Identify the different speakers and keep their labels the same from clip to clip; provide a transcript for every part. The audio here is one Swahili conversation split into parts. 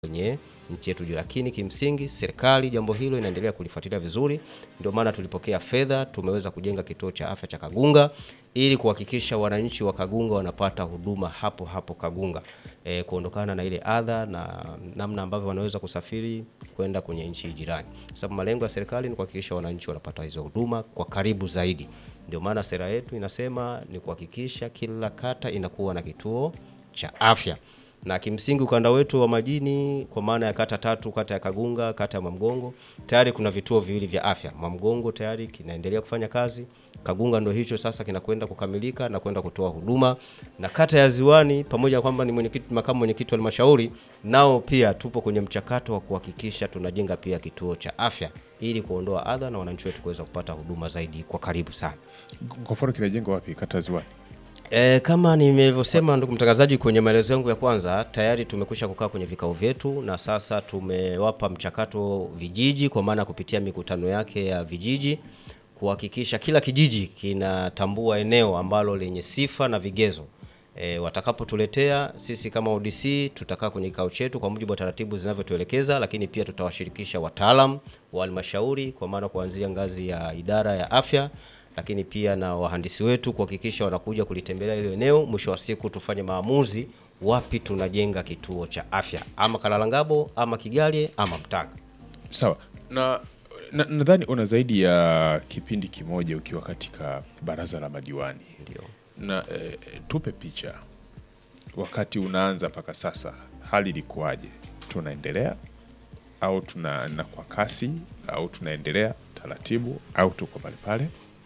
Speaker 1: kwenye nchi yetu juu, lakini kimsingi serikali jambo hilo inaendelea kulifuatilia vizuri. Ndio maana tulipokea fedha, tumeweza kujenga kituo cha afya cha Kagunga ili kuhakikisha wananchi wa Kagunga wanapata huduma hapo hapo Kagunga, e, kuondokana na ile adha na namna ambavyo wanaweza kusafiri kwenda kwenye nchi jirani, sababu malengo ya serikali ni kuhakikisha wananchi wanapata hizo huduma kwa karibu zaidi. Ndio maana sera yetu inasema ni kuhakikisha kila kata inakuwa na kituo cha afya na kimsingi ukanda wetu wa majini kwa maana ya kata tatu, kata ya Kagunga, kata ya Mwamgongo, tayari kuna vituo viwili vya afya. Mwamgongo tayari kinaendelea kufanya kazi, Kagunga ndo hicho sasa kinakwenda kukamilika na kwenda kutoa huduma, na kata ya Ziwani pamoja na kwamba ni mwenyekiti, makamu mwenyekiti wa halmashauri, nao pia tupo kwenye mchakato wa kuhakikisha tunajenga pia kituo cha afya ili kuondoa adha na wananchi wetu kuweza kupata huduma zaidi kwa karibu sana.
Speaker 2: Kwa mfano kinajengwa wapi? Kata ya Ziwani?
Speaker 1: E, kama nilivyosema ndugu mtangazaji, kwenye maelezo yangu ya kwanza, tayari tumekwisha kukaa kwenye vikao vyetu na sasa tumewapa mchakato vijiji, kwa maana kupitia mikutano yake ya vijiji kuhakikisha kila kijiji kinatambua eneo ambalo lenye sifa na vigezo. E, watakapotuletea sisi kama ODC tutakaa kwenye kikao chetu kwa mujibu wa taratibu zinavyotuelekeza, lakini pia tutawashirikisha wataalam wa halmashauri kwa maana kuanzia ngazi ya idara ya afya lakini pia na wahandisi wetu kuhakikisha wanakuja kulitembelea ile eneo. Mwisho wa siku tufanye maamuzi wapi tunajenga kituo cha afya, ama Kalalangabo ama Kigalye ama Mtanga.
Speaker 2: Sawa na na- nadhani una zaidi ya kipindi kimoja ukiwa katika baraza la madiwani
Speaker 1: Ndio.
Speaker 2: na e, tupe picha wakati unaanza mpaka sasa, hali ilikuwaje? Tunaendelea au tunaenda kwa kasi au tunaendelea taratibu au tuko pale pale?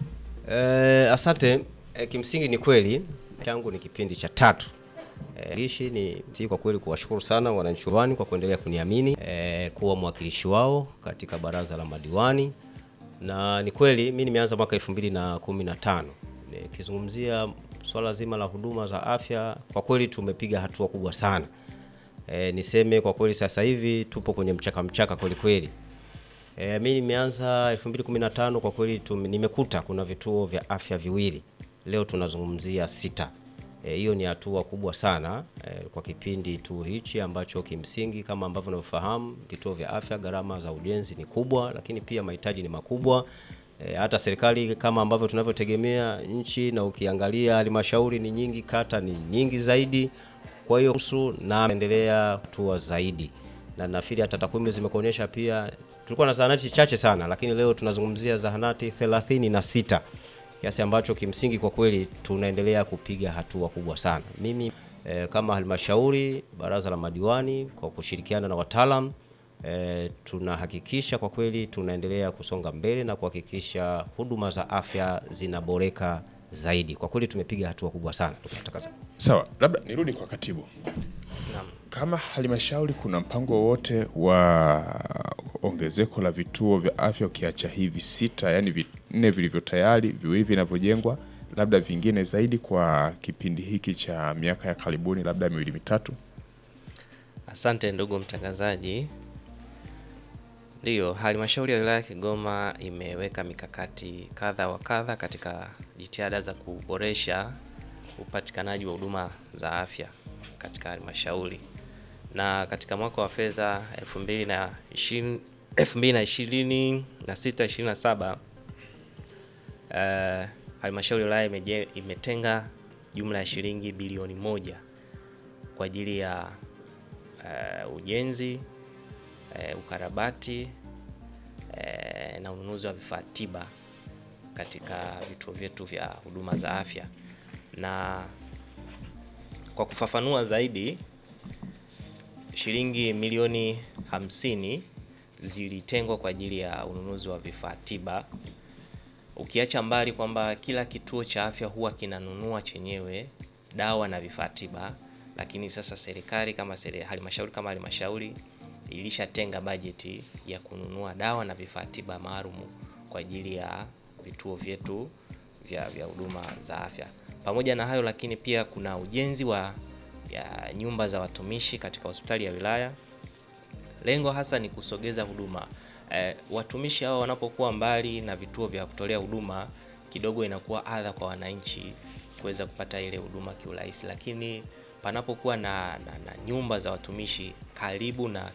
Speaker 1: Eh, asante. Eh, kimsingi ni kweli changu ni kipindi cha tatu. Eh, ishi ni si kwa kweli kuwashukuru sana wananchi wani kwa kuendelea kuniamini eh, kuwa mwakilishi wao katika baraza la madiwani, na ni kweli mi nimeanza mwaka elfu mbili na kumi na tano nikizungumzia swala zima la huduma za afya. Kwa kweli tumepiga hatua kubwa sana. E, niseme kwa kweli sasa hivi tupo kwenye mchaka mchaka kweli kweli. E, mi nimeanza 2015 kwa kweli tum, nimekuta kuna vituo vya afya viwili, leo tunazungumzia sita. E, hiyo ni hatua kubwa sana e, kwa kipindi tu hichi ambacho kimsingi kama ambavyo unavyofahamu vituo vya afya gharama za ujenzi ni kubwa, lakini pia mahitaji ni makubwa. E, hata serikali kama ambavyo tunavyotegemea nchi, na ukiangalia halmashauri ni nyingi, kata ni nyingi zaidi. Kwa hiyo husu na endelea hatua zaidi, na nafikiri hata takwimu zimekuonyesha pia tulikuwa na zahanati chache sana, lakini leo tunazungumzia zahanati 36 kiasi ambacho kimsingi kwa kweli tunaendelea kupiga hatua kubwa sana. Mimi eh, kama halmashauri, baraza la madiwani kwa kushirikiana na wataalam eh, tunahakikisha kwa kweli tunaendelea kusonga mbele na kuhakikisha huduma za afya zinaboreka zaidi. Kwa kweli tumepiga hatua kubwa sana ndugu mtangazaji.
Speaker 2: Sawa, labda nirudi kwa katibu. Kama halmashauri kuna mpango wowote wa ongezeko la vituo vya afya ukiacha hivi sita, yani vinne vilivyo tayari, viwili vinavyojengwa, labda vingine zaidi kwa kipindi hiki cha miaka ya karibuni, labda miwili mitatu?
Speaker 3: Asante ndugu mtangazaji. Ndiyo, halmashauri ya wilaya ya Kigoma imeweka mikakati kadha wa kadha katika jitihada za kuboresha upatikanaji wa huduma za afya katika halmashauri, na katika mwaka wa fedha 2020 2026 27 eh, halmashauri ya wilaya imeje- imetenga jumla ya shilingi bilioni moja kwa ajili ya eh, ujenzi eh, ukarabati eh, na ununuzi wa vifaa tiba katika vituo vyetu vya huduma za afya. Na kwa kufafanua zaidi, shilingi milioni hamsini zilitengwa kwa ajili ya ununuzi wa vifaa tiba, ukiacha mbali kwamba kila kituo cha afya huwa kinanunua chenyewe dawa na vifaa tiba, lakini sasa serikali kama seri, halmashauri kama halmashauri ilishatenga bajeti ya kununua dawa na vifaa tiba maalum kwa ajili ya vituo vyetu vya vya huduma za afya. Pamoja na hayo, lakini pia kuna ujenzi wa ya nyumba za watumishi katika hospitali ya wilaya. Lengo hasa ni kusogeza huduma eh, watumishi hao wanapokuwa mbali na vituo vya kutolea huduma, kidogo inakuwa adha kwa wananchi kuweza kupata ile huduma kiurahisi, lakini panapokuwa na, na, na nyumba za watumishi karibu na